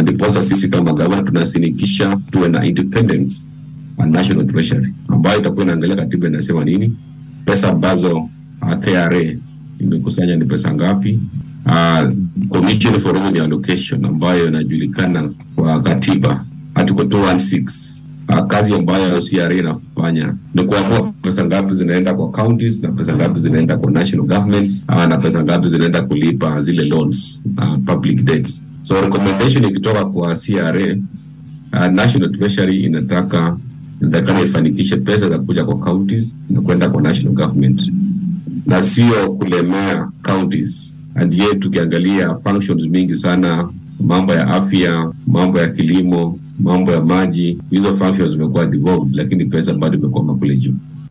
ndiposa sisi kama gavana tunasinikisha tuwe na independence and national treasury ambayo itakuwa inaangalia katiba inasema nini, pesa ambazo uh, KRA imekusanya ni pesa ngapi, uh, Commission for Revenue Allocation ambayo inajulikana kwa katiba article 216 Uh, kazi ambayo CRA inafanya ni kuamua pesa ngapi zinaenda kwa counties na pesa ngapi zinaenda kwa national governments uh, na pesa ngapi zinaenda kulipa zile loans uh, public debts. So recommendation ikitoka kwa CRA uh, National Treasury inataka inatakana ifanikishe pesa za kuja kwa counties na kwenda kwa national government na sio kulemea counties. And yet tukiangalia functions mingi sana, mambo ya afya, mambo ya kilimo, mambo ya maji, hizo functions zimekuwa devolved, lakini pesa bado imekwama kule juu.